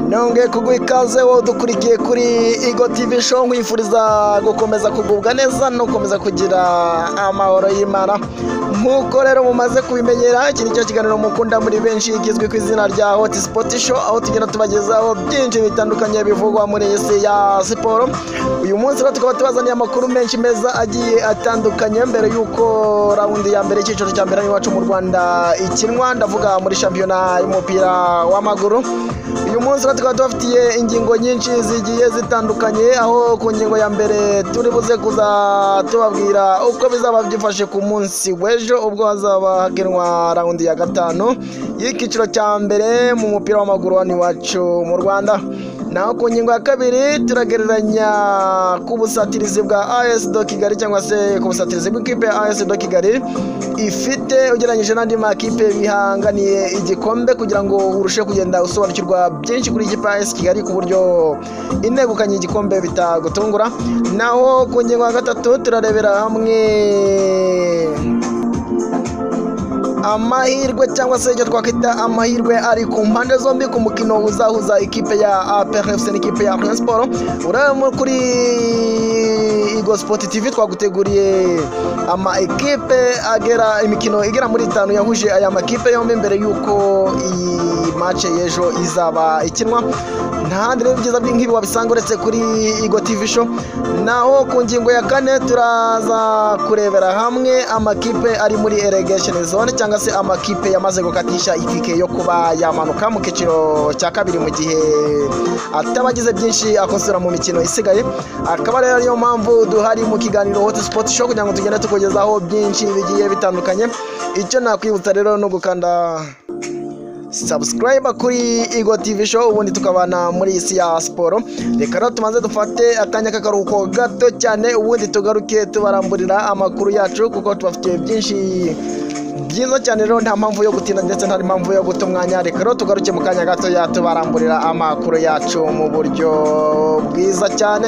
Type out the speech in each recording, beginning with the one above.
nongeye kuguha ikaze wowe udukurikiye kuri igo tivi show nkwifuriza gukomeza kugubwa neza no gukomeza kugira amahoro y'imana nk'uko rero mumaze kubimenyera iki ni cyo kiganiro mukunda muri benshi kizwi ku izina rya hoti sipoti show aho tugenda tubagezaho byinshi bitandukanye bivugwa muri iyi si ya siporo uyu munsi rero tukaba tubazaniye amakuru menshi meza agiye atandukanye mbere y'uko rawundi ya mbere icyiciro cya mbere iwacu mu rwanda ikinwa ndavuga muri shampiyona y'umupira w'amaguru uyu munsi rero tukaba tubafitiye ingingo nyinshi zigiye zitandukanye aho ku ngingo ya mbere turi buze kuza tubabwira uko bizaba byifashe ku munsi w'ejo ubwo hazaba hakinwa rawundi ya gatanu y'icyiciro cya mbere mu mupira w'amaguru hano iwacu mu rwanda naho ku ngingo ya kabiri turagereranya ku busatirizi bwa as do kigali cyangwa se ku busatirizi bw'ikipe ya as do kigali ifite ugereranyije n'andi makipe bihanganiye igikombe kugira ngo urusheho kugenda usobanukirwa byinshi kuri ikipe ya as kigali ku buryo inegukanye igikombe bitagutungura naho ku ngingo ya gatatu turarebera hamwe amahirwe cyangwa se icyo twakwita amahirwe ari ku mpande zombi ku mukino uzahuza ikipe ya APRFC n'ikipe ya Rayon Sport urabona kuri Igo Sport TV twaguteguriye ama ekipe agera imikino igera muri itanu yahuje aya makipe yombi mbere y'uko iyi match y'ejo izaba ikinwa ntahandi rero ibyiza nk'ibi wabisanga uretse kuri Igo TV show naho ku ngingo ya kane turaza kurebera hamwe amakipe ari muri relegation zone cyangwa se amakipe yamaze gukatisha itike yo kuba yamanuka mu cyiciro cya kabiri mu gihe ataba agize byinshi akosora mu mikino isigaye akaba rero ariyo mpamvu duhari mu kiganiro hoti sipoti show kugira ngo tugende tukugezaho byinshi bigiye bitandukanye icyo nakwibutsa rero ni ugukanda sabusikarayiba kuri igo tivi show ubundi tukabana muri isi ya siporo reka rero tumaze dufate akanya k'akaruhuko gato cyane ubundi tugaruke tubaramburira amakuru yacu kuko tubafitiye byinshi byiza cyane rero nta mpamvu yo gutinda ndetse nta mpamvu yo guta umwanya reka rero tugaruke mu kanya gato tubaramburira amakuru yacu mu buryo bwiza cyane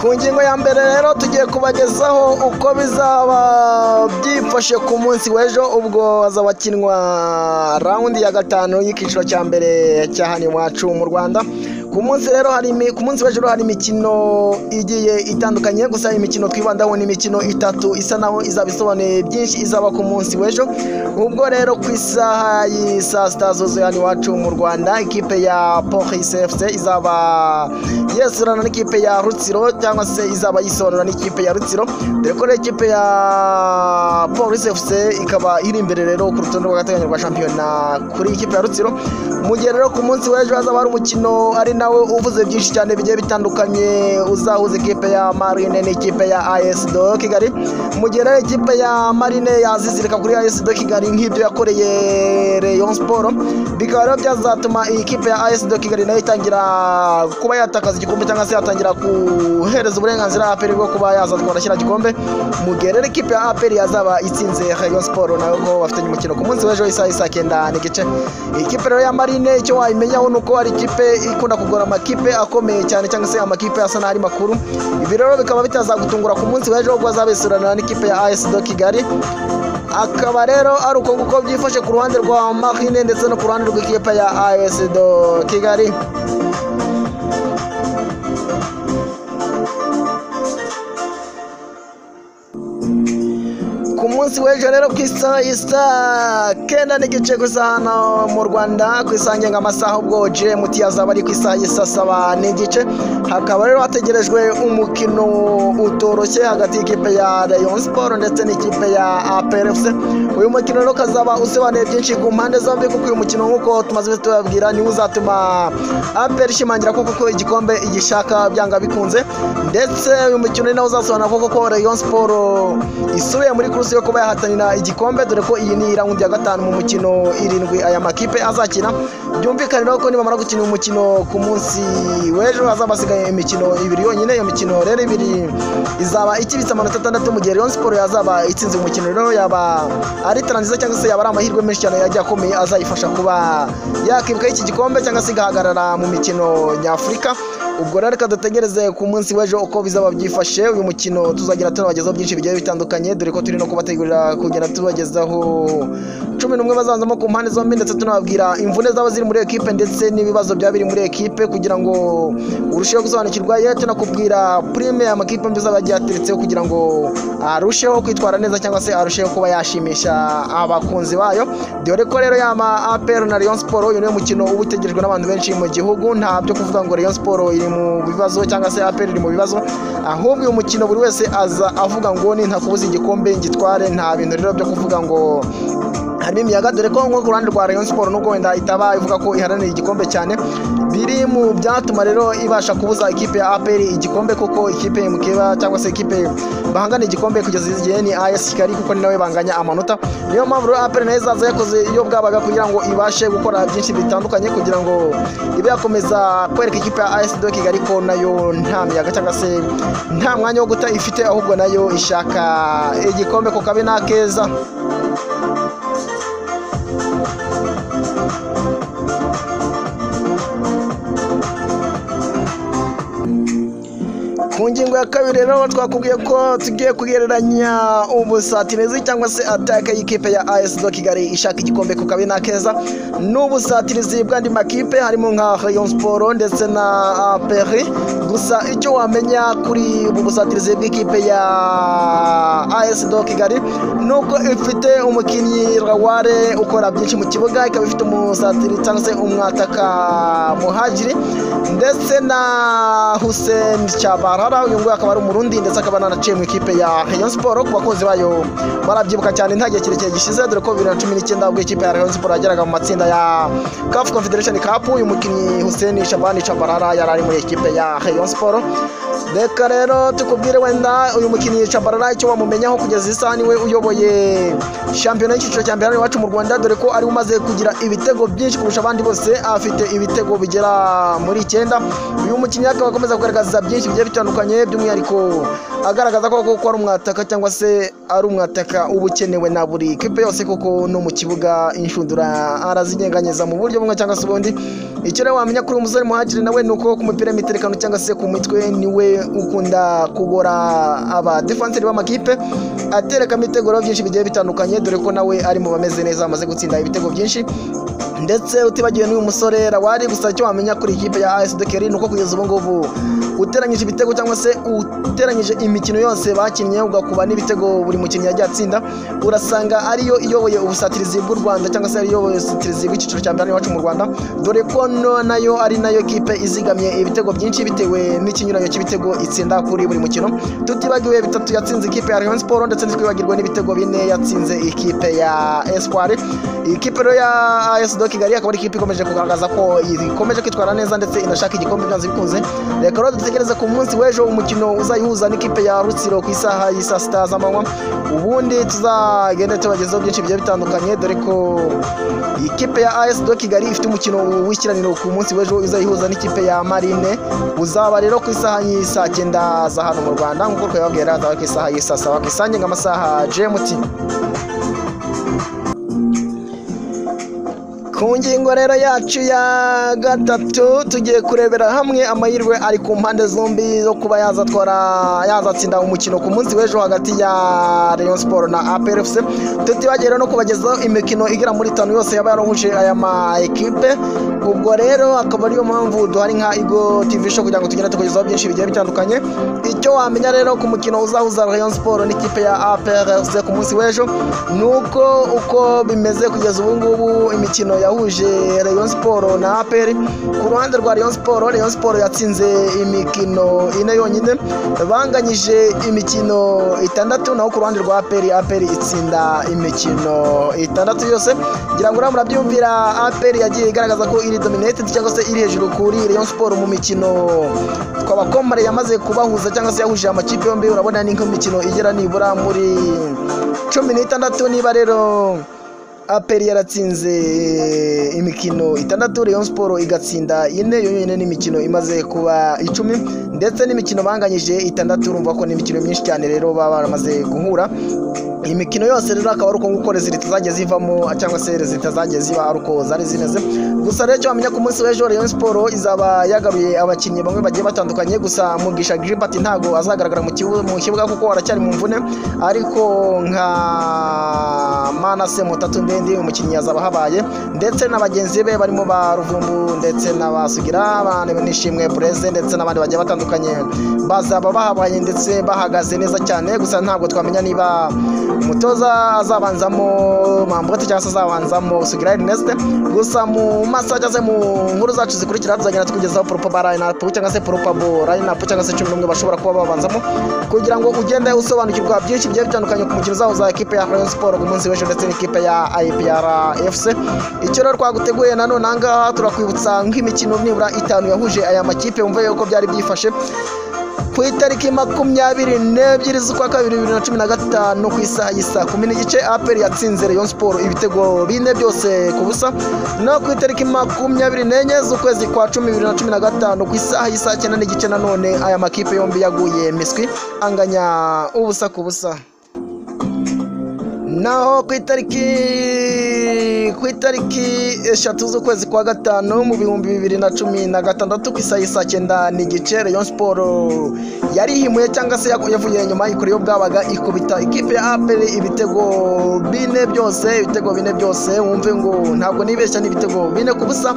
ku ngingo ya mbere rero tugiye kubagezaho uko bizaba byifashe ku munsi w'ejo ubwo hazaba hakinwa rawundi ya gatanu y'icyiciro cya mbere cya hano iwacu mu rwanda ku munsi rero hari ku munsi w'ejo hari imikino igiye itandukanye gusa imikino twibandaho ni imikino itatu isa naho izaba isobanuye byinshi izaba ku munsi w'ejo ubwo rero ku isaha y'i saa sita zuzuye hano iwacu mu rwanda ikipe ya polisi efuse izaba yesurana n'ikipe ya rutsiro cyangwa se izaba yisobanura n'ikipe ya rutsiro dore ko ikipe ya polisi efuse ikaba iri imbere rero ku rutonde rw'agateganyo rwa shampiyona kuri ikipe ya rutsiro mu gihe rero ku munsi w'ejo hazaba hari umukino ari nawe uvuze byinshi cyane bigiye bitandukanye uzahuza ikipe ya marine n'ikipe ya do kigali mu gihe rero ikipe ya marine yazizirika kuri do kigali nk'ibyo yakoreye Rayon Sport bikaba rero byazatuma iyi kipe ya do kigali nayo itangira kuba yatakaza igikombe cyangwa se yatangira guhereza uburenganzira aperi bwo kuba yaza twarashyira igikombe mu gihe rero ikipe ya aperi yazaba itsinze Rayon Sport nayo ko bafitanye umukino ku munsi w'ejo isaha isa cyenda n'igice ikipe rero ya marine icyo wayimenyaho ni uko ari ikipe ikunda kugura amakipe akomeye cyane cyangwa se amakipe asa n'aho ari makuru ibi rero bikaba bitazagutungura ku munsi w'ejo ubwo azabesuranira n'ikipe ya as do kigali akaba rero ari uko nguko byifashe ku ruhande rwa marine ndetse no ku ruhande rw'ikipe ya as do kigali ku munsi w'ejo rero ku isaha kenda n'igice ku isaha hano mu rwanda ku isaha ngengamasaha ubwo gmt yazaba ari ku isaha isa saba n'igice hakaba rero hategerejwe umukino utoroshye hagati y'ikipe ya rayon sport ndetse n'ikipe ya aprfc uyu mukino rero ukazaba usobanuye byinshi ku mpande zombi kuko uyu mukino nk'uko tumaze tubabwira niwo uzatuma apr ishimangira ko kuko igikombe igishaka byanga bikunze ndetse uyu mukino ni nawo uzasobanura ko kuko rayon sport isubiye muri kuruse yo kuba yahatanira igikombe dore ko iyi ni raundi ya gatanu mu mukino irindwi aya makipe azakina byumvikane rero ko nibamara gukina umukino ku munsi w'ejo hazaba hasigaye imikino ibiri yonyine iyo mikino rero ibiri izaba ikibitse amanota atandatu mu gihe Rayon Sport yazaba itsinze umukino rero yaba ari talent nziza cyangwa se yaba ari amahirwe menshi cyane yagiye akomeye azayifasha kuba yakibukaho iki gikombe cyangwa se igahagarara mu mikino nyafurika ubwo rero reka dutegereze ku munsi w'ejo uko bizaba byifashe uyu mukino tuzagira tunabagezaho byinshi bigiye bitandukanye dore ko turi no kubategurira kugenda tubagezaho cumi n'umwe bazazamo ku mpande zombi ndetse tunababwira imvune zaba ziri muri ekipe ndetse n'ibibazo byaba biri muri ekipe kugira ngo urusheho gusobanukirwa ye tunakubwira prime amakipe mbi azaba yagiye ateretseho kugira ngo arusheho kwitwara neza cyangwa se arusheho kuba yashimisha abakunzi bayo dore ko rero yama APR na Rayon Sport uyu niwo mukino uba utegerejwe n'abantu benshi mu gihugu nta byo kuvuga ngo Rayon Sport iri mu bibazo cyangwa se APR iri mu bibazo ahubwo uyu mukino buri wese aza avuga ngo nintakubuza igikombe ngitware nta bintu rero byo kuvuga ngo harimo imiyaga dore ko nko ku ruhande rwa Rayon Sport nubwo wenda itaba ivuga ko iharanira igikombe cyane biri mu byatuma rero ibasha kubuza ikipe ya APR igikombe kuko ikipe mukeba cyangwa se ikipe bahangana igikombe kugeza igihe ni AS Kigali kuko ni nawe banganya amanota niyo mpamvu rero APR nayo izaza yakoze iyo bwabaga kugira ngo ibashe gukora byinshi bitandukanye kugira ngo ibe yakomeza kwereka ikipe ya AS de Kigali ko nayo nta miyaga cyangwa se nta mwanya wo guta ifite ahubwo nayo ishaka igikombe ku kabe n'akeza ku ngingo ya kabiri rero twakubwiye ko tugiye kugereranya ubusatirizi cyangwa se ataka y'ikipe ya AS do Kigali ishaka igikombe ku kabi n'akeza n'ubusatirizi bw'andi makipe harimo nka Rayon Sport ndetse na APR gusa icyo wamenya kuri ubu busatirizi bw'ikipe ya AS do Kigali nuko ifite umukinnyi Raware ukora byinshi mu kibuga ikaba ifite umusatiri cyangwa se umwataka muhagiri ndetse na Hussein Chabara Harara uyu nguyu akaba ari umurundi ndetse akaba nanaciye mu ikipe ya Rayon Sport ku bakunzi bayo barabyibuka cyane nta gihe kirekire gishize dore ko bibiri na cumi n'icyenda ubwo ikipe ya Rayon Sport yageraga mu matsinda ya CAF Confederation Cup uyu mukinnyi Hussein Shabani Chabarara yari ari muri ikipe ya Rayon Sport reka rero tukubwire wenda uyu mukinnyi Chabarara icyo wamumenyaho kugeza isaha niwe uyoboye shampiyona y'icyiciro cya mbere hano iwacu mu Rwanda dore ko ari umaze kugira ibitego byinshi kurusha abandi bose afite ibitego bigera muri icyenda uyu mukinnyi akaba akomeza kugaragaza byinshi bigiye bitandukanye bitandukanye by'umwihariko agaragaza ko kuko ari umwataka cyangwa se ari umwataka uba ukenewe na buri kipe yose kuko no mu kibuga inshundura arazinyeganyeza mu buryo bumwe cyangwa se ubundi icyo rero wamenya kuri umusore muhagire nawe ni uko ku mupira w'imiterekano cyangwa se ku mitwe niwe ukunda kubora abadefenseri b'amakipe atereka imitego byinshi bigiye bitandukanye dore ko nawe ari mu bameze neza amaze gutsinda ibitego byinshi ndetse utibagiwe n'uyu musore rawari gusa icyo wamenya kuri ikipe ya AS Dakar ni uko kugeza ubu ngubu uteranyije ibitego cyangwa se uteranyije imikino yose bakinnye ugakuba n'ibitego buri mukinnyi yagiye atsinda urasanga ariyo iyoboye ubusatirizi bw'u Rwanda cyangwa se ariyo iyoboye ubusatirizi bw'icyiciro cya mbere iwacu mu Rwanda dore ko nayo ari nayo kipe izigamiye ibitego byinshi bitewe n'ikinyuranyo cy'ibitego itsinda kuri buri mukino tutibagiwe bitatu yatsinze ikipe ya Rayon Sport ndetse ntitwibagirwe n'ibitego bine yatsinze ikipe ya Espoir ikipe rero ya AS Dakar Kigali akaba ari ikipe ikomeje kugaragaza ko ikomeje kwitwara neza ndetse inashaka igikombe byanze bikunze reka rero dutegereze ku munsi w'ejo umukino uzayihuza n'ikipe ya Rutsiro ku isaha y'isa sita z'amanywa ubundi tuzagenda tubagezaho byinshi bigiye bitandukanye dore ko ikipe ya AS do Kigali ifite umukino w'ikiraniro ku munsi w'ejo uzayihuza n'ikipe ya Marine uzaba rero ku isaha y'isa cyenda za hano mu Rwanda nk'uko twababwira azaba ku isaha y'isa sawa ku isange nk'amasaha GMT ku ngingo rero yacu ya gatatu tugiye kurebera hamwe amahirwe ari ku mpande zombi zo kuba yazatwara yazatsinda umukino ku munsi w'ejo hagati ya Rayon Sport na APR FC tutibagire no kubagezaho imikino igera muri itanu yose yaba yarohuje aya ma equipe ubwo rero akaba ariyo mpamvu duhari nka Igo TV show kugira ngo tugende tukugezaho byinshi bigiye bitandukanye icyo wamenya rero ku mukino uzahuza Rayon Sport n'ikipe ya APR FC ku munsi w'ejo nuko uko bimeze kugeza ubu ngubu imikino ya yahuje Rayon Sport na APR ku ruhande rwa Rayon Sport Rayon Sport yatsinze imikino ine yonyine banganyije imikino itandatu naho ku ruhande rwa APR APR itsinda imikino itandatu yose ngira ngo uramura byumvira APR yagiye igaragaza ko iri dominated cyangwa se iri hejuru kuri Rayon Sport mu mikino twabakomare yamaze kubahuza cyangwa se yahuje amakipe yombi urabona ni nk'imikino igera nibura muri cumi n'itandatu niba rero aperi yaratsinze imikino itandatu Rayon siporo igatsinda ine yonyine n'imikino imaze kuba icumi ndetse n'imikino banganyije itandatu urumva ko n'imikino myinshi cyane rero baba baramaze guhura iyi mikino yose rero akaba ari uko nguko rezida zitazajya zivamo cyangwa se rezida zitazajya ziba ari uko zari zimeze gusa rero icyo wamenya ku munsi w'ejo Rayon siporo izaba yagaruye abakinnyi bamwe bagiye batandukanye gusa mugisha gilbert ntabwo azagaragara mu kibu- mu kibuga kuko aracyari mu mvune ariko nka manase mutatu ndende umukinnyi yazaba ahabaye ndetse na bagenzi be barimo ba ruvumbu ndetse na basugira abantu nishimwe bureze ndetse n'abandi bagiye batandukanye bazaba bahabaye ndetse bahagaze neza cyane gusa ntabwo twamenya niba umutoza azabanzamo mambote cyangwa se azabanzamo sugira erineste gusa mu masaha cyangwa se mu nkuru zacu zikurikira tuzagenda tukugezaho poropa rayinapu cyangwa se poropabo rayinapu cyangwa se cumi n'umwe bashobora kuba babanzamo kugira ngo ugende usobanukirwa byinshi bigiye bitandukanye ku mukino uzahuza ekipe ya rayon siporo ku munsi w'ejo ndetse n'ikipe ya ipr fc icyo rero twaguteguye nanone aha ngaha turakwibutsa nk'imikino nibura itanu yahuje aya makipe wumva yuko byari byifashe ku itariki makumyabiri n'ebyiri z'ukwa kabiri bibiri na cumi na gatanu ku isaha y'isa kumi n'igice aperi yatsinze rayon siporo ibitego bine byose ku busa no ku itariki makumyabiri n'enye z'ukwezi kwa cumi bibiri na cumi na gatanu ku isaha y'isa cyenda n'igice nanone aya makipe yombi yaguye miswi anganya ubusa ku busa naho ku itariki ku itariki eshatu z'ukwezi kwa gatanu mu bihumbi bibiri na cumi na gatandatu ku isaha saa cyenda n'igice rayon siporo yarihimuye cyangwa se yaku- yavuye inyuma ikora iyo bwabaga ikubita ikipe ya aperi ibitego bine byose ibitego bine byose wumve ngo ntabwo nibeshya n'ibitego bine ku busa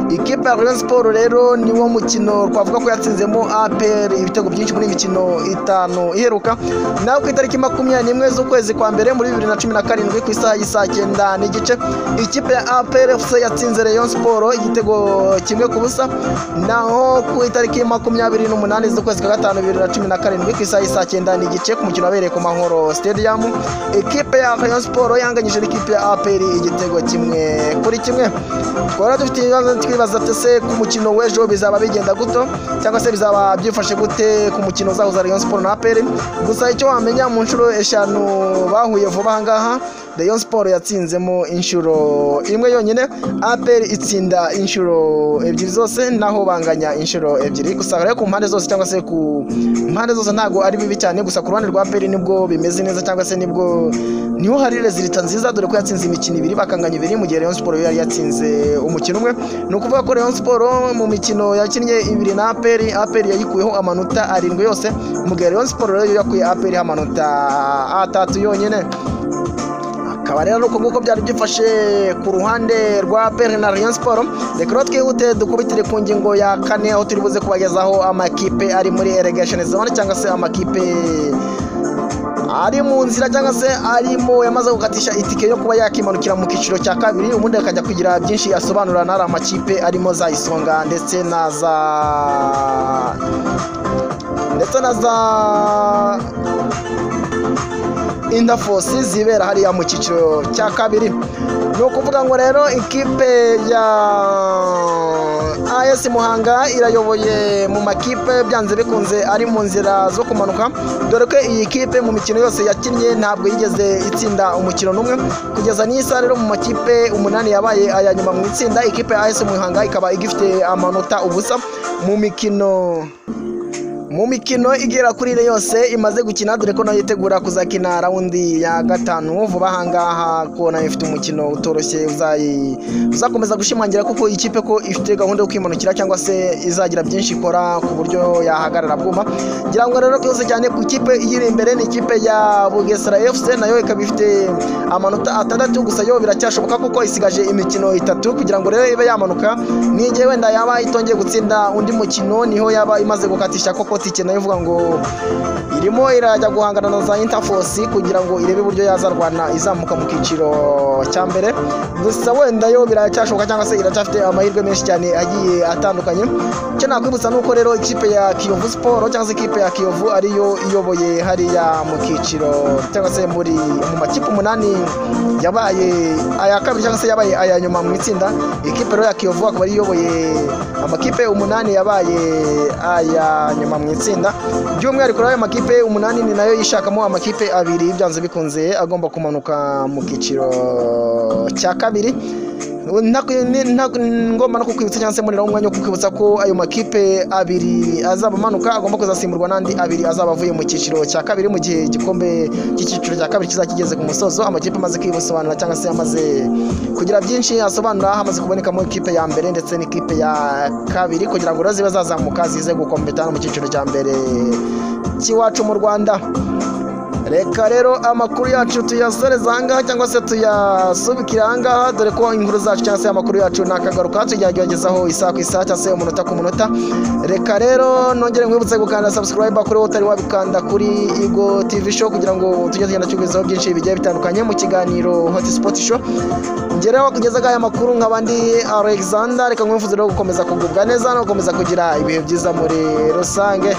ikipe ya rayon siporo rero niwo mukino twavuga ko yatsinzemo aperi ibitego byinshi muri iyi mikino itanu iheruka naho ku itariki makumyabiri n'imwe z'ukwezi kwa mbere muri bibiri na cumi na karindwi ku isaha y'isa cyenda n'igice ikipe ya APRFC yatsinze Rayon Sport igitego kimwe ku busa naho ku itariki makumyabiri n'umunani z'ukwezi kwa gatanu bibiri na cumi na karindwi ku isaha y'isa cyenda n'igice ku mukino wabereye ku Mahoro Stadium ikipe ya Rayon Sport yanganyije n'ikipe ya APR igitego kimwe kuri kimwe twara dufite ibibazo twibaza tese ku mukino w'ejo bizaba bigenda guto cyangwa se bizaba byifashe gute ku mukino uzahuza Rayon Sport na APR gusa icyo wamenya mu nshuro eshanu bahuye vuba aha ngaha Rayon Sport yatsinzemo inshuro imwe yonyine APR itsinda inshuro ebyiri zose naho banganya inshuro ebyiri gusa rero ku mpande zose cyangwa se ku mpande zose ntabwo ari bibi cyane gusa ku ruhande rwa APR nibwo bimeze neza cyangwa se nibwo niho hari rezilita nziza dore ko yatsinze imikino ibiri bakanganya ibiri mu gihe Rayon Sport yo yari yatsinze umukino umwe ni ukuvuga ko Rayon Sport mu mikino yakinnye ibiri na APR APR yayikuyeho amanota arindwi yose mu gihe Rayon Sport rero yo yakuye APR amanota atatu yonyine akaba rero uko nguko byari byifashe ku ruhande rwa peri na Rayon Sport reka rero twihute dukubitire ku ngingo ya kane aho turi buze kubagezaho amakipe ari muri relegation zone cyangwa se amakipe ari mu nzira cyangwa se arimo yamaze gukatisha itike yo kuba yakimanukira mu cyiciro cya kabiri ubundi akajya kugira byinshi asobanura n'ari amakipe arimo za isonga ndetse na za ndetse na za indafosi zibera hariya mu cyiciro cya kabiri ni ukuvuga ngo rero ikipe ya as muhanga irayoboye mu makipe byanze bikunze ari mu nzira zo kumanuka dore ko iyi kipe mu mikino yose yakinnye ntabwo yigeze itsinda umukino n'umwe kugeza n'iyi saha rero mu makipe umunani yabaye aya nyuma mu itsinda ikipe ya as muhanga ikaba igifite amanota ubusa mu mikino mu mikino igera kuri ine yose imaze gukina dore ko nayo yitegura kuzakina rawundi ya gatanu vuba aha ngaha ko nayo ifite umukino utoroshye uzayi- uzakomeza gushimangira kuko ikipe ko ifite gahunda yo kwimanukira cyangwa se izagira byinshi ikora ku buryo yahagarara bwuma ngira ngo rero byose cyane ku ikipe iyiri imbere ni ikipe ya bugesera fc nayo ikaba ifite amanota atandatu gusa yo biracyashoboka kuko isigaje imikino itatu kugira ngo rero ibe yamanuka n'igihe wenda yaba itongeye gutsinda undi mukino niho yaba imaze gukatisha koko tike nayo ivuga ngo irimo irajya guhangana na za interforce kugira ngo irebe uburyo yazarwana izamuka mu cyiciro cya mbere gusa wenda yo biracyashoboka cyangwa se iracyafite amahirwe menshi cyane agiye atandukanye icyo nakwibutsa ni uko rero ikipe ya kiyovu siporo cyangwa se ikipe ya kiyovu ariyo iyoboye hariya mu cyiciro cyangwa se muri mu makipe umunani yabaye aya kabiri cyangwa se yabaye aya nyuma mu itsinda ikipe rero ya kiyovu akaba ariyo iyoboye amakipe umunani yabaye aya nyuma mu itsinda by'umwihariko rero ayo makipe umunani ni nayo yishakamo amakipe abiri byanze bikunze agomba kumanuka mu cyiciro cya kabiri Ntaku- ni- ntaku- ngomba no kukwibutsa cyangwa se mboneraho umwanya wo kukwibutsa ko ayo makipe abiri azaba amanuka agomba kuzasimburwa n'andi abiri azaba avuye mu cyiciro cya kabiri mu gihe igikombe cy'icyiciro cya kabiri kizaba kigeze ku musozo amakipe amaze kwibusobanura cyangwa se amaze kugira byinshi asobanura hamaze kubonekamo ikipe ya mbere ndetse n'ikipe ya kabiri kugira ngo rero zibe zazamuka zize gukompetana mu cyiciro cya mbere cy'iwacu mu rwanda reka rero amakuru yacu tuyasoreza ahangaha cyangwa se tuyasubikira ahangaha dore ko inkuru zacu cyangwa se amakuru yacu nakagaruka tujyagezaho isaha ku isaha cyangwa se umunota ku munota reka rero nongere nkwibutse gukanda subscribe kuri wowe utari wabikanda kuri igo tv show kugira ngo tujye tugenda tugezaho byinshi bigiye bitandukanye mu kiganiro hot spot show ngereho kugezaho aya makuru nk'abandi alexander reka nkwifuze rero gukomeza kugubwa neza no gukomeza kugira ibihe byiza muri rusange